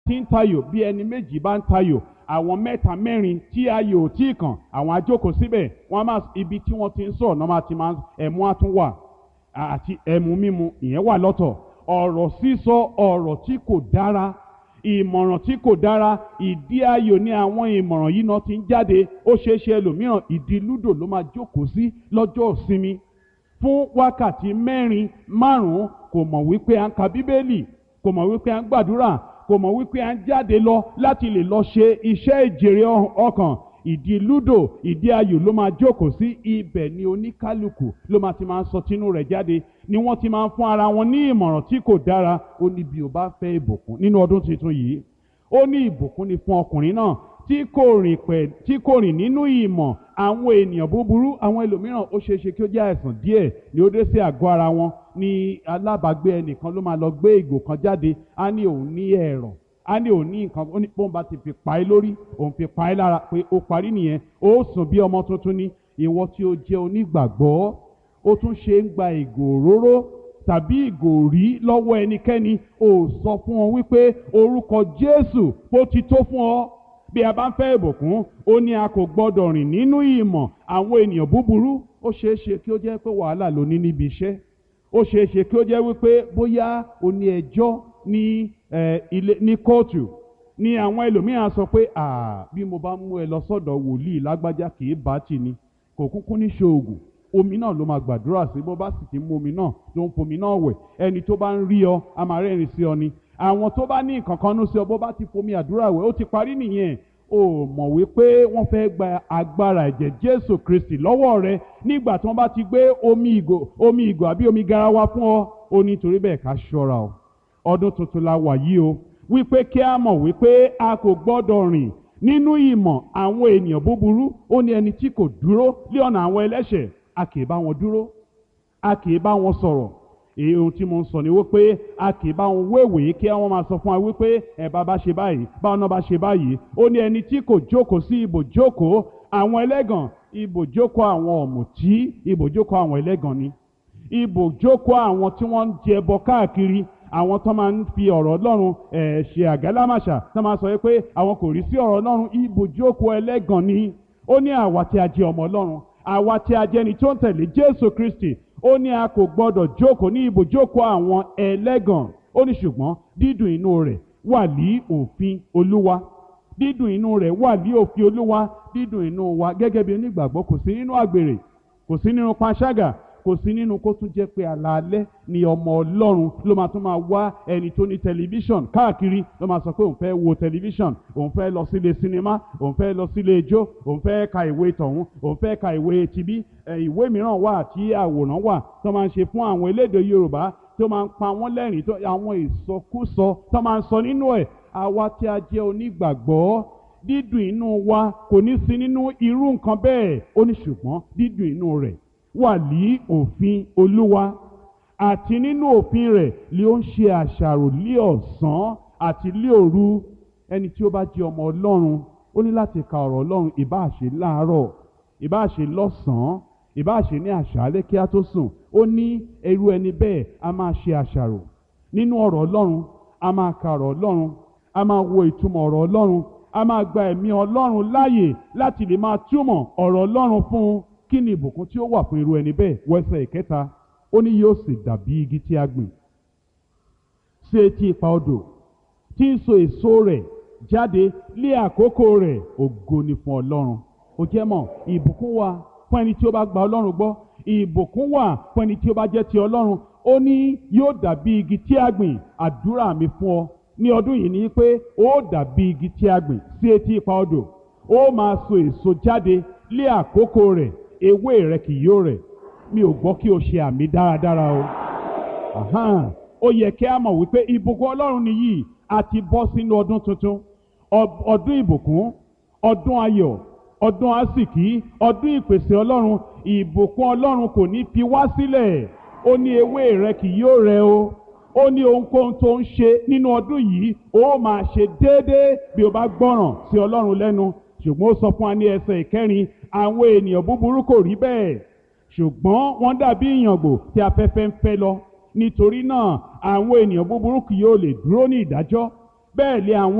tí ń tayò bí ẹni méjì bá ń tayò àwọn mẹ́ta mẹ́rin tí ayò ò tí ì kàn àwọn ajókòó síbẹ̀ wọ́n á máa ibi tí wọ́n ti ń sọ̀rọ̀ náà máa ti máa ẹ̀mú á tún wà àti ẹ̀mú mímu ìyẹn wà lọ́tọ̀ ọ̀rọ̀ sísọ ọ̀rọ̀ tí kò dára ìmọ̀ràn tí kò dára ìdí ayò ní àwọn ìmọ̀ràn yìí náà ti ń jáde ó ṣeé ṣe ẹlòmíràn ìdí lúdò ló máa jókòó sí lọ́jọ́ ìsinmi fún wákàtí mẹ́rin márùn-ún kò mọ̀ wípé à ń ka bíbélì kò mọ̀ wípé à ń gbàdúrà kò mọ̀ wípé à ń jáde lọ láti lè lọ ṣe iṣẹ́ ìjèrè ọkàn ìdí lúdò ìdí ayò ló máa jókòó sí ibẹ̀ ni oníkálukú ló máa ti máa ń sọ tinú rẹ̀ jáde ni wọ́n ti máa ń fún ara wọn ní ìmọ̀ràn tí kò dára ó ní bí o bá fẹ́ ìbùkún nínú ọdún tuntun yìí ó ní ìbùkún ni fún ọkùnrin náà tí kò rìn pẹ̀ tí kò rìn nínú ìmọ̀ àwọn ènìyàn búburú àwọn ẹlòmíràn ó ṣeé ṣe kí ó jẹ́ àìsàn díẹ̀ ni ó dé sí àgọ́ ara wọn ní alábàágbé ẹnìkan ló máa lọ gbé ìgò kan jáde á ní òun ní ẹ̀rọ á ní òun ní nǹkan ó ní bóun bá ti fi pa é lórí òun fi pa é lára pé ó parí nìyẹn ó sùn bí ọmọ tuntun ní ìwọ tí ó jẹ́ onígbàgbọ́ ó tún ṣe ń gba ìgò òróró tàbí ìgò rí lọ́wọ́ ẹnikẹ́ni ó sọ fún ọ wípé orúkọ Jésù ó ti tó fún ọ bí a bá ń fẹ́ ìbùkún ó ní a kò gbọ́dọ̀ rìn nínú ìmọ̀ àwọn ènìyàn búburú ó ṣeé ṣe kí ó jẹ́ pé wàhálà ló ní níbi iṣẹ́ ó ṣeé ṣe kí ó jẹ́ wípé bóyá o ní ẹjọ́ ní ilé ní kóòtù ní àwọn ẹlòmíràn sọ pé bí mo bá mú ẹ lọ sọ́dọ̀ wòlíì lágbájá kì í bá tì ní kò kúkú ní ṣoògùn omi náà ló máa gbàdúrà sí bó bá sì ti mú omi náà ló ń fomi náà wẹ̀ ẹni tó bá ń rí ọ a máa rẹ́rìn sí ọ ni àwọn tó bá ní nǹkan kan nú sí ọ bó bá ti fomi àdúrà wẹ̀ ó ti parí nìyẹn o mọ̀ wípé wọ́n fẹ́ gba agbára ẹ̀jẹ̀ Jésù Kristi lọ́wọ́ rẹ nígbà tí wọ́n bá ti gbé omi ìgò omi ìgò àbí omi garawa fún ọ ó ní torí bẹ́ẹ̀ ká ṣọ́ra o ọdún tuntun la wà yìí o wípé kí a mọ̀ wípé a kò gbọ́dọ̀ rìn nínú ìmọ̀ àwọn ènìyàn búburú ó ní ẹni tí kò dúró lé ọ̀nà àwọn ẹlẹ́ṣẹ̀ a kì í bá wọn dúró a kì í bá wọn sọ̀rọ̀ èyí ohun tí mo ń sọ ni wípé a kì í bá wọn wéwèé kí wọ́n máa sọ fún wa wípé ẹ bá bá ṣe báyìí báwọn náà bá ṣe báyìí ó ní ẹni tí kò jókòó sí ibòjókòó àwọn ẹlẹ́gàn ibòjókòó àwọn ọ̀mùtí ibòjókòó àwọn ẹlẹ́gàn ni ibòjókòó àwọn tí wọ́n ń jẹbọ káàkiri àwọn tó máa ń fi ọ̀rọ̀ ọlọ́run ẹ̀ ṣe àgálámàṣà tó máa sọ pé àwọn kò rí sí ọ̀rọ̀ ọlọ́run ibòjókòó ẹlẹ́gàn ni ó ní àwa tí a jẹ́ ọmọ ọlọ́run àwa tí a jẹ́ ni tó ń tẹ̀lé Jésù Kristi ó ní a kò gbọdọ̀ jókòó ní ibùjókòó àwọn ẹlẹ́gàn ó ní ṣùgbọ́n dídùn inú rẹ̀ wà ní òfin olúwa dídùn inú rẹ̀ wà ní òfin olúwa dídùn inú wa gẹ́gẹ́ bí onígbàgbọ́ kò sí nínú àgbèrè kò sí nínú panṣágà kò sí nínú kó tún jẹ́ pé alaalẹ́ ni ọmọ ọlọ́run ló máa tún máa wá ẹni tó ní tẹlifíṣàn káàkiri ló máa sọ pé òun fẹ́ wo tẹlifíṣàn òun fẹ́ lọ sílé sinimá òun fẹ́ lọ sílé ijó òun fẹ́ ka ìwé tọ̀hún òun fẹ́ ka ìwé tibí ìwé mìíràn wà tí àwòrán wà tó máa ń ṣe fún àwọn elédè yorùbá tó máa ń pa wọ́n lẹ́rìn tó àwọn ìsọkúsọ tó máa ń sọ nínú ẹ̀ àwa tí a jẹ́ onígbàgbọ́ dídùn inú wa kò ní sí nínú irú nǹkan bẹ́ẹ̀ ó ní ṣùgbọ́n dídùn inú rẹ̀ wà ní òfin olúwa àti nínú òfin rẹ̀ ni ó ń ṣe àṣàrò lé ọ̀sán àti lé òru ẹni tí ó bá jẹ́ ọmọ ọlọ́run ó ní láti ka ọ̀rọ̀ ọlọ́run ìbáà ṣe láàárọ̀ ìbáà ṣe lọ́sàn-án ìbáà ṣe ní àṣálẹ́ kí á tó sùn ó ní irú ẹni bẹ́ẹ̀ a máa ṣe àṣàrò nínú ọ̀rọ̀ ọlọ́run a máa ka ọ̀rọ̀ ọlọ́run a máa wo ìtumọ̀ ọ̀rọ̀ ọlọ́run a máa gba ẹ̀mí ọlọ́run láàyè láti lè máa túmọ̀ ọ̀rọ̀ ọlọ́run fún un kí ni ìbùkún tí ó wà fún irú ẹni bẹ́ẹ̀ wẹ́sẹ̀ ìkẹta ó ní yóò sì dàbí igi tí a gbìn sí etí ipa odò tí ń so èso rẹ̀ jáde lé àkókò rẹ̀ ògo ni fún ọlọ́run ó jẹ́ mọ̀ ìbùkún wà fún ẹni tí ó bá gba ọlọ́run gbọ́ ìbùkún wà fún ẹni tí ó bá jẹ́ ti ọlọ́run ó ní yóò dàbí igi tí a gbìn àdúrà mi fún ọ ní ọdún yìí ni pé ó dàbí igi tí a gbìn sí etí ipa odò ó máa so èso jáde lé àkókò rẹ̀ ewé rẹ kì yóò rẹ̀ mi ò gbọ́ kí o ṣe àmì dáradára o Ahan. ó yẹ kí a mọ̀ wípé ìbùkún ọlọ́run nìyí a ti bọ́ sínú ọdún tuntun Ọ- ọdún ìbùkún ọdún ayọ̀ ọdún àsìkí ọdún ìpèsè ọlọ́run ìbùkún ọlọ́run kò ní fi wá sílẹ̀ ó ní ewé rẹ kì yóò rẹ̀ o ó ní ohunkóhun tó ń ṣe nínú ọdún yìí ó máa ṣe déédéé bí o bá gbọ́ràn sí ọlọ́run lẹ́nu ṣùgbọ́n ó sọ fún wa ní ẹsẹ̀ ìkẹrin àwọn ènìyàn búburú kò rí bẹ́ẹ̀ ṣùgbọ́n wọ́n dàbí ìyàngbò tí afẹ́fẹ́ ń fẹ́ lọ nítorí náà àwọn ènìyàn búburú kì yóò lè dúró ní ìdájọ́ bẹ́ẹ̀ lé àwọn